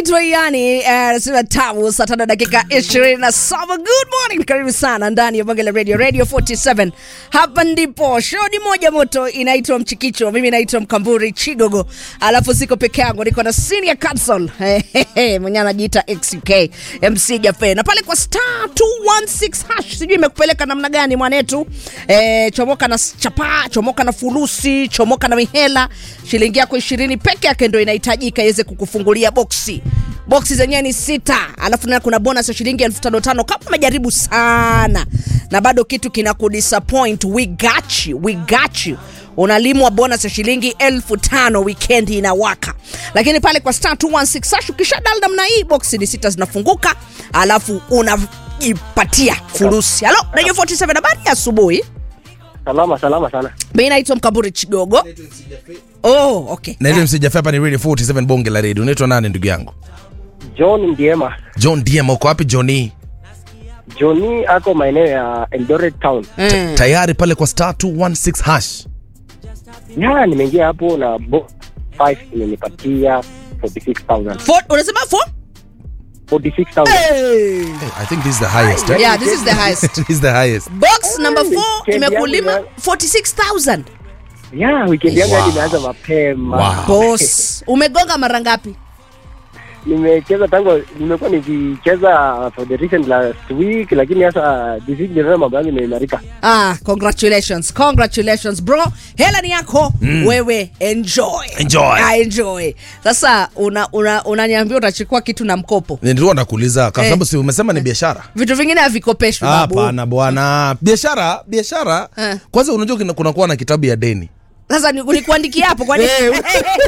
anaitwa yani anasema tamu saa tano dakika ishirini na saba good morning karibu sana ndani ya bonge la radio radio 47 hapa ndipo shodi moja moto inaitwa mchikicho mimi naitwa mkamburi chigogo alafu siko peke yangu niko na senior counsel mwenye anajiita xuk mc jafe na pale kwa star 216 hash sijui imekupeleka namna gani mwanetu eh, chomoka na chapaa chomoka na fulusi chomoka na mihela shilingi yako ishirini peke yake ndo inahitajika iweze kukufungulia boksi boksi zenyewe ni sita alafu na kuna bonus ya shilingi elfu tano tano kama umejaribu sana na bado kitu kina kudisappoint we got you, we got you unalimwa bonus ya shilingi elfu tano wikendi inawaka lakini pale kwa star 216 sash ukisha dal namna hii boksi ni sita zinafunguka alafu unajipatia furusi halo radio 47 habari ya asubuhi Salama salama sana. mi naitwa mkamburi chigogo oh, okay. naitwa msijafia hapa ni radio 47 bonge la radio unaitwa nani ndugu yangu John Ndiema. john dm uko wapi johni Johnny ako maeneo ya Eldoret Town. Mm. tayari pale kwa star 216 hash Ya, nimeingia hapo na bo 5 imenipatia 46,000. For, unasema for? 46,000. Hey. hey, i think this is the highest eh? Yeah, this is the highest. this is the highest box number 4 Weekend imekulima yangu 46000 Ya, weekend yangu Wow. hadi imeanza mapema. Wow. boss umegonga mara ngapi Nimecheza tangu nimekuwa nikicheza for the recent last week lakini sasa this week ndio mambo yangu imeimarika. ah congratulations congratulations bro hela ni yako mm. wewe enjoy Enjoy. ah, enjoy sasa unaniambia una, unaniambia utachukua kitu na mkopo nilikuwa nakuuliza kwa Eh. sababu si umesema ni biashara vitu vingine havikopeshwi babu hapana bwana biashara biashara Eh. kwanza unajua kuna- kunakuwa na kitabu ya deni sasa ni- nikuandikia hapo kwani Eh,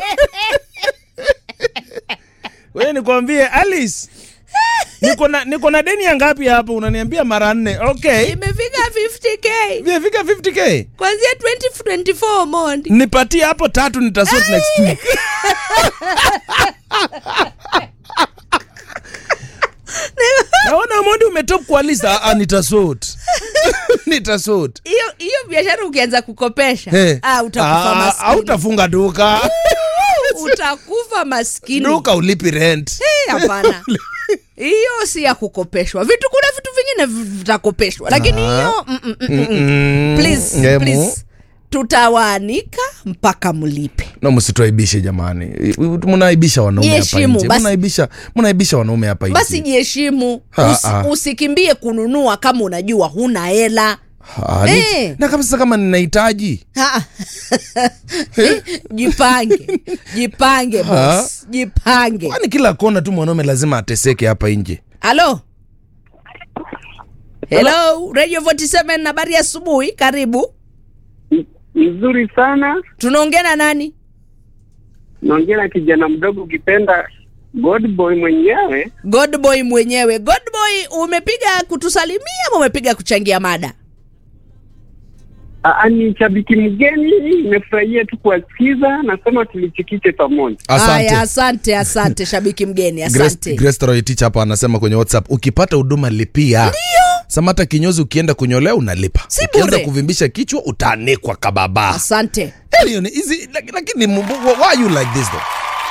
wewe nikwambie alice niko na niko na deni ya ngapi hapo unaniambia mara nne okay imefika 50k imefika 50k kwanzia 2024 mondi nipatie hapo tatu nitasort next week naona mondi umetop kwa list ah, ah, nitasort nitasort hiyo hiyo biashara ukianza kukopesha Eh. ah, utakufa Ah, maskini hautafunga duka utakufa maskini duka ulipi rent Eh, hapana hiyo si ya kukopeshwa vitu kuna vitu vingine vi- vitakopeshwa lakini hiyo mm, mm, mm, mm, mm. Mm, please, ngemu. please. tutawaanika mpaka mlipe no msituaibishe jamani mnaibisha wanaume hapa Jiheshimu, nje basi- mnaibisha mnaibisha wanaume hapa basi nje jiheshimu Ha, Usi, ha. usikimbie kununua kama unajua huna hela Ah, ni- Eh. na kama sasa kama ninahitaji Ha. jipange jipange Ha. boss jipange kwani kila kona tu mwanaume lazima ateseke hapa nje halo hello radio 47 habari ya asubuhi karibu Nzuri sana. tunaongea na nani Naongea na kijana mdogo ukipenda God boy mwenyewe. godboy mwenyewe godboy umepiga kutusalimia ama umepiga kuchangia mada Aa, ni shabiki mgeni, nimefurahia tu kuwasikiza, nasema tulichikiche pamoja. haya asante asante shabiki mgeni asante grestoroitich hapa anasema kwenye whatsapp ukipata huduma lipia ndio samata kinyozi ukienda kunyolea unalipa Si ukianza bure. kuvimbisha kichwa utaanikwa kababa asante Hiyo ni hizi laki- lakini mu- why are you like this though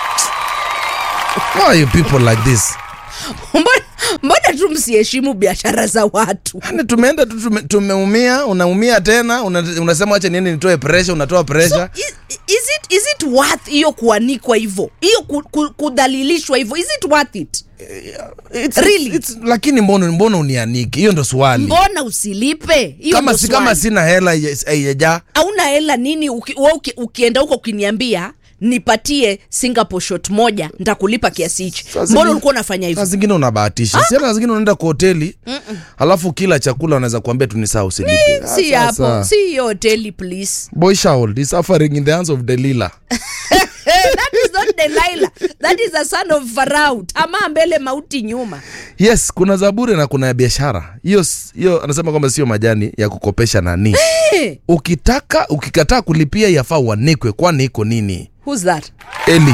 why are you people like this mbona, mbona tu msiheshimu biashara za watu yani tumeenda tu tume, tumeumia unaumia tena una, unasema wacha nini nitoe pressure unatoa pressure is, is, it, is it worth hiyo kuanikwa hivyo hiyo ku, ku, kudhalilishwa hivyo is it worth it It's, Really? it's, it's, lakini mbona mbona unianiki hiyo ndo swali mbona usilipe hiyo kama ndo si swali. kama sina hela haija- haijajaa hauna hela nini uki, we uki, ukienda huko ukiniambia nipatie singapore shot moja ntakulipa kiasi hichi Saa mbona zingine- ulikuwa unafanya saa hivyo zingine unabahatisha si hata zingine unaenda kwa hoteli alafu kila chakula unaweza kuambia tunisaa usilipe Ah, si sasa. hapo si hiyo hoteli please boy shaul is suffering in the hands of delila hey, that is not delilah that is a son of farao tamaa mbele mauti nyuma yes kuna zaburi na kuna ya biashara hiyo s- hiyo anasema kwamba sio majani ya kukopesha nani hey, ukitaka ukikataa kulipia yafaa uanikwe kwani iko nini who's that eli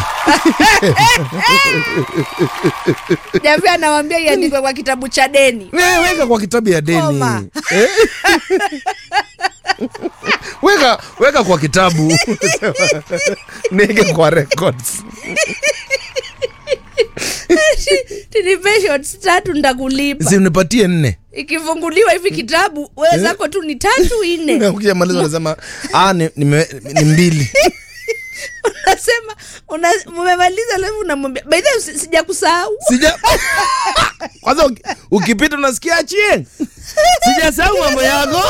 javi anawambia iandikwe kwa kitabu cha deni Eh, weka kwa kitabu ya Koma. deni Eh? weka weka kwa kitabu nieke kwa records ukinipe shots tatu ndakulipa si unipatie nne ikifunguliwa hivi kitabu wewe zako tu ni tatu nne ukishamaliza unasema ah, ni, ni, ni mbili unasema una- mmemaliza alafu unamwambia by the way, si- sijakusahau sija kwanza uki- ukipita unasikia achie sijasahau mambo yako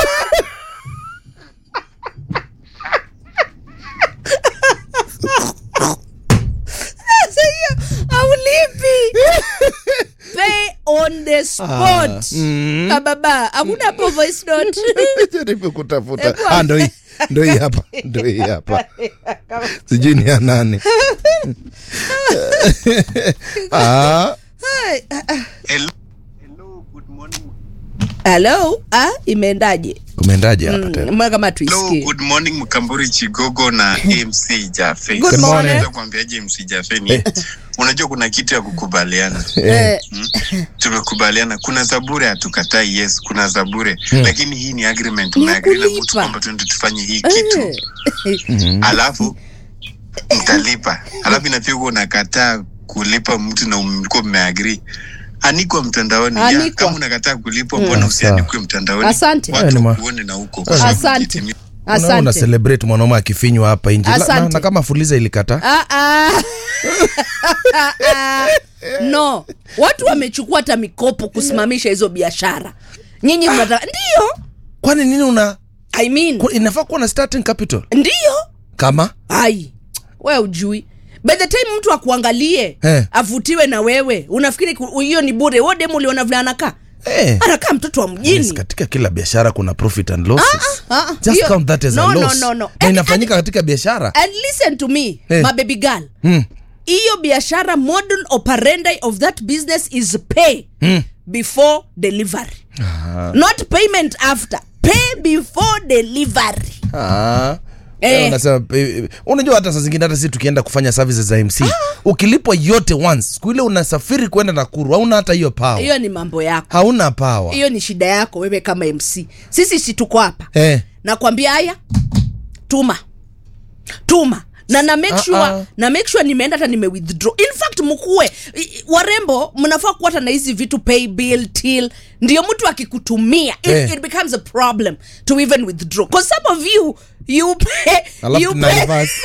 Sasa hiyo aulipi pay on the spot mm. kababa hakuna hapo voice note jaribu kutafuta Hebu ah, ndo hii ndo hii hapa ndo hii hapa sijui ni ya nane ah, Hai, ah, ah. Hello. Hello, good morning. hello ah imeendaje kumeendaje hapa Mm, tena mbona kama Hello, tuisikie good morning Mkamburi Chigogo na MC Jafe. Good morning. Naweza kuambiaje MC Jafe ni unajua kuna kitu ya kukubaliana. Eh, Tumekubaliana kuna zabure hatukatai yes, kuna zabure lakini hii ni agreement Ni umeagree na kulipa. mtu kwamba tuende tufanye hii kitu. eh. Alafu mtalipa. Alafu inapigwa unakataa kulipa mtu na mlikuwa mmeagree. Anikwa mtandaoni. Ya, Anikwa. kama unakataa kulipwa mbona usianikwe mtandaoni? Asante. Haya Watu ni ma- wakuone na huko. Asante. Unaona una asante celebrate mwanaume akifinywa hapa nje La- na, Asante. na kama fuliza ilikata Ah, ah. no watu wamechukua hata mikopo kusimamisha hizo biashara nyinyi mnataka ndio kwani nini una i mean ku- inafaa kuwa na starting capital ndio kama ai we ujui by the time mtu akuangalie Eh. avutiwe na wewe unafikiri ku- hiyo ni bure wo demu uliona vile anakaa eh, anakaa mtoto wa yes, mjini katika kila biashara kuna profit and losses Ah, ah, just hiyo- count that as no, a no, loss no, no. na And- inafanyika katika biashara and listen to me Eh. my baby girl mm. hiyo biashara model operandi of that business is pay before delivery not payment after pay before delivery Ah. Eh. Eh, unasema, eh, unajua hata saa zingine hata si tukienda kufanya services za mc ukilipwa yote once siku ile unasafiri kwenda nakuru hauna hata hiyo power hiyo ni mambo yako hauna power hiyo ni shida yako wewe kama mc sisi si tuko hapa eh. nakwambia haya tuma tuma na na make Ah, sure ah. na make sure nimeenda hata nime withdraw in fact mkuwe i- i- warembo mnafaa kuwa hata na hizi vitu pay bill till ndio mtu akikutumia it, Eh. it becomes a problem to even withdraw because some of you you pay Alafu you tuna pay reverse.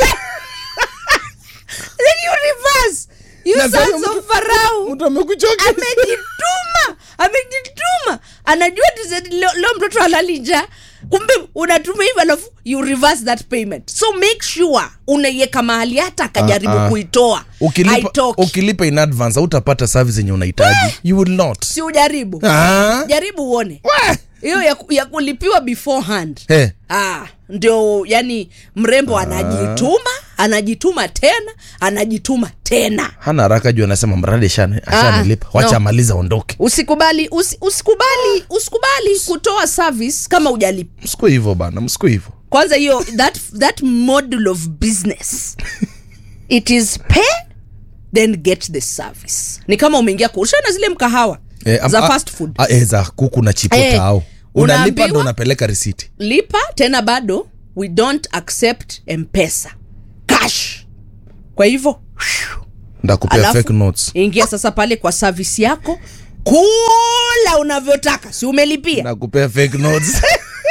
then you reverse you Na sasa sons mtu- of Pharaoh mtu amekuchoka amejituma amejituma anajua tize- leo, leo mtoto alalija kumbe unatuma hivyo alafu you reverse that payment so make sure unaiweka mahali hata akajaribu Ah, ah. kuitoa ukilipa, haitoki ukilipa in advance hautapata service yenye unahitaji you will not si ujaribu ah. jaribu uone hiyo ya, ku- ya kulipiwa beforehand Eh. ah, ndio yani mrembo anajituma anajituma tena anajituma tena hana haraka juu anasema mradi ashane- ashanilipa Ah, wacha no. amaliza ondoke usikubali usi, usikubali usikubali kutoa service kama ujalipa msiku hivyo bana msiku hivyo kwanza hiyo that, that model of business it is pay then get the service ni kama umeingia kushana zile mkahawa Eh, am- za ah, fast food ah, eh, za kuku na chipota Eh, au unalipa unaambiwa- ndo unapeleka risiti lipa tena bado we don't accept mpesa cash kwa hivyo ndakupea Alafu- fake notes ingia sasa pale kwa service yako kula unavyotaka si umelipia nakupea fake notes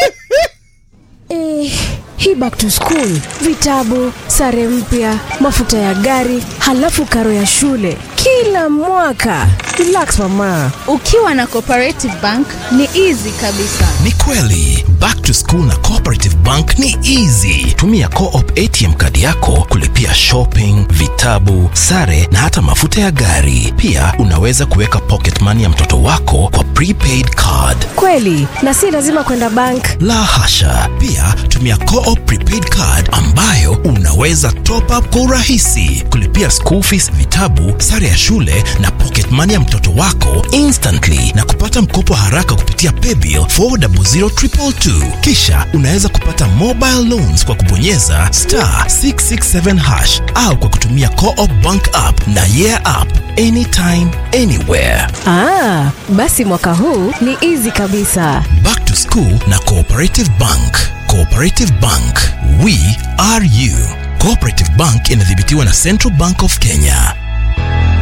Eh, hii back to school, vitabu, sare mpya, mafuta ya gari, halafu karo ya shule kila mwaka. Relax mama. ukiwa na cooperative bank ni easy kabisa ni kweli back to school na cooperative bank ni easy tumia coop atm kadi yako kulipia shopping vitabu sare na hata mafuta ya gari pia unaweza kuweka pocket money ya mtoto wako kwa prepaid card Kweli, na si lazima kwenda bank. la hasha pia tumia coop prepaid card ambayo unaweza top up kwa urahisi kulipia school fees vitabu sare ya shule na pocket money ya mtoto wako instantly na kupata mkopo haraka kupitia paybill 400222 kisha unaweza kupata mobile loans kwa kubonyeza star 667 hash au kwa kutumia coop bank app na yeah app anytime anywhere Ah, basi mwaka huu ni easy kabisa. Back to School na Cooperative Bank. Cooperative Bank, we are you. Cooperative Bank inadhibitiwa na Central Bank of Kenya.